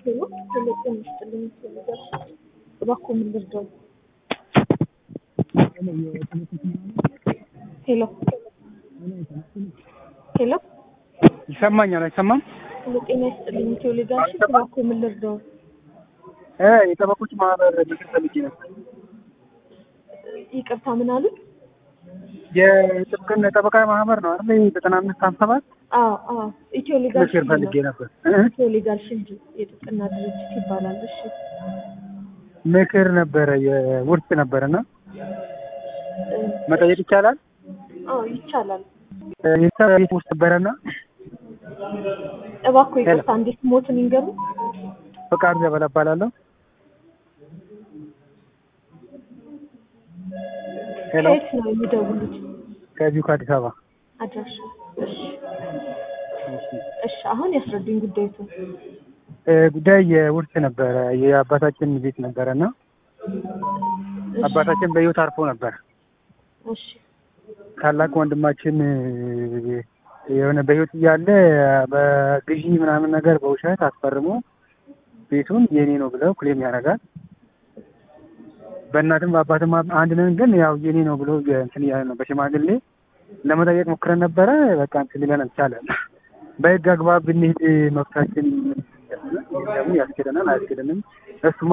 ሄሎ ሄሎ ጤና ይስጥልኝ ነገር እባክዎ ምን ልርዳው? ሄሎ ሄሎ ይሰማኛል አይሰማም? ሄሎ ጤና ይስጥልኝ ኢትዮ ሊጋልሽ እባክዎ ምን ልርዳው? እ የጠበቆች ማህበር ምክር ፈልጌ ነበር። ይቅርታ ምን አሉ? የጥብቅና ጠበቃ ማህበር ነው አይደል? ዘጠና አምስት ሀምሳ ሰባት አዎ አዎ ኢትዮ ሊጋልሽ ምክር ፈልጌ ነበር። እ? ኢትዮ ሊጋል ሽልድ የጥብቅና ድርጅት ይባላል። እሺ ምክር ነበረ የውርስ ነበረና እ፣ መጠየቅ ይቻላል? አዎ ይቻላል። እ፣ የሰራ ቤት ውስጥ ነበረና እባክዎ ይቅርታ እንዴት ሞትን ይንገሩ? ፈቃዱ ዘበላ እባላለሁ። ሄሎ ከየት ነው የሚደውሉት? ከዚሁ ከአዲስ አበባ አድራሻ? እሺ እሺ አሁን ያስረዱኝ ጉዳዩን። እ፣ ጉዳይ የውርስ ነበረ የአባታችን ቤት ነበረና እሺ፣ አባታችን በህይወት አርፎ ነበር። እሺ ታላቅ ወንድማችን እ፣ የሆነ በህይወት እያለ በግዢ ምናምን ነገር በውሸት አስፈርሞ ቤቱን የኔ ነው ብለው ክሌም ያደርጋል። በእናትም በአባትም አንድ ነን፣ ግን ያው የኔ ነው ብሎ እንትን እያለ ነው። በሽማግሌ ለመጠየቅ ሞክረን ነበረ። በቃ እንትን ሊለን አልቻለም። በህግ አግባብ ብንሄድ መብታችን ደግሞ ያስኬደናል አያስኬደንም እሱ